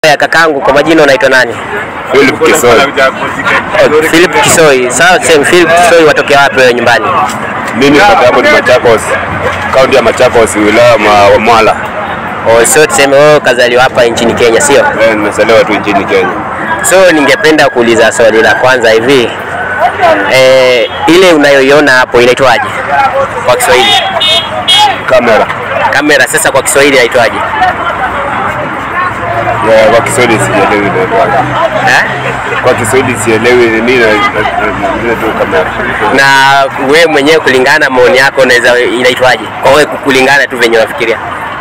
Ya kakangu, kwa majina unaitwa nani? Philip Kisoi. Oh, Philip Kisoi. Sawa, tuseme Philip Kisoi watokea wapi wewe nyumbani? Mimi pata hapo ni Machakos, kaunti ya Machakos, wilaya ma- wa Mwala. Oh, so tuseme wewe kazaliwa hapa nchini Kenya, sio? Eh, Nimezaliwa tu nchini Kenya. So ningependa kuuliza swali la kwanza hivi. Eh, ile unayoiona hapo inaitwaje kwa Kiswahili? Kamera Kamera sasa kwa Kiswahili inaitwaje? Eh, kwa Kiswahili sielewi inaitwaje. Eh? Kwa Kiswahili sielewi nini na- na- na- nini tu kamera. Na wewe mwenyewe kulingana na maoni yako unaweza inaitwaje? Kwa wewe kulingana tu venye unafikiria.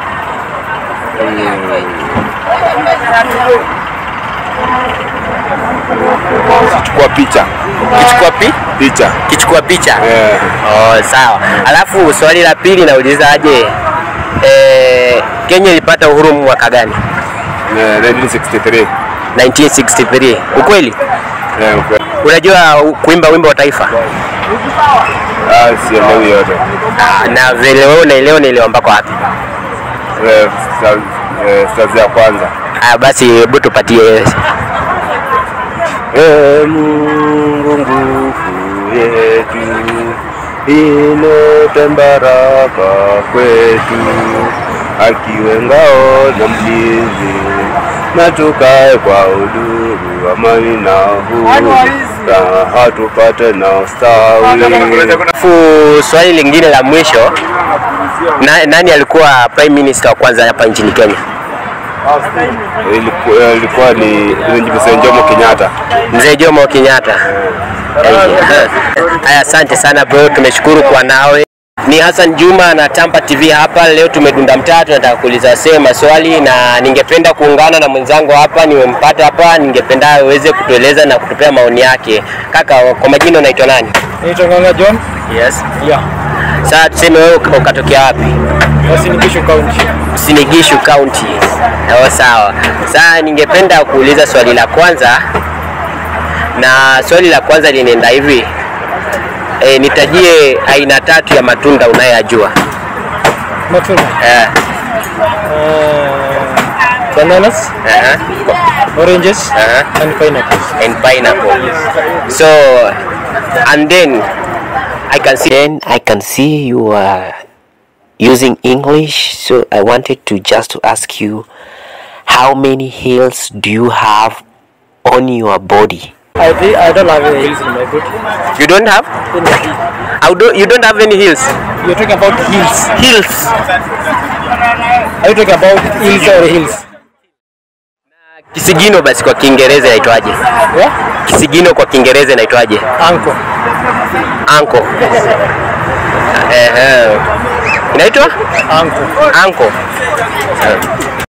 Chukua picha Kichukua pi? picha. Kichukua picha. Eh, Oh, sawa. Alafu swali la pili naulizaje, eh, Kenya ilipata uhuru mwaka gani? eh, 1963. 1963. Ukweli? Eh, ukweli. Unajua u- kuimba wimbo wa taifa? Ah, sielewi yote. Ah, na vile wewe unaelewa unaelewa mpaka wapi? Eh, sta- eh, stazi ya kwanza. Ah, basi hebu tupatie. Ee Mungu nguvu yetu, ilete baraka kwetu, akiwe ngao na mlinzi, na tukae kwa uduru, amani na huru, raha tupate na ustawi. Alafu swali lingine la mwisho, na, nani alikuwa prime minister wa kwanza hapa nchini Kenya? Ilikuwa, ilikuwa ni Mzee Jomo Kenyatta. Mzee Jomo Kenyatta. Haya, asante sana bro, tumeshukuru kwa nawe. Ni Hassan Juma na Tampa TV hapa. Leo tumedunda mtaa, tunataka kuuliza wasee maswali, na ningependa kuungana na mwenzangu hapa, nimempata hapa, ningependa aweze kutueleza na kutupea maoni yake. Kaka, kwa majina unaitwa nani? Naitwa Nganga John. Yes. Yeah. Sasa tuseme wewe uka- ukatokea wapi? Uasin Gishu County. Sinigishu County. Oh, sawa. Sasa ningependa kuuliza swali la kwanza, na swali la kwanza linaenda hivi e, nitajie aina tatu ya matunda unayoyajua. Matunda. Eh, Uh, bananas, uh-huh, oranges, uh-huh. and pineapples. and pineapple. So and then I can see then I can see you are using English. So I wanted to just to ask you how many hills do you have on your body? I, thi- I don't have any hills in my body. You don't have? In the hill. How do you don't have any hills? You're talking about hills. Hills. Are you talking about hills or hills? Kisigino basi kwa Kiingereza inaitwaje? Yeah? Kisigino kwa Kiingereza inaitwaje? Anko. Anko. Ehe. Inaitwa Anko. anko.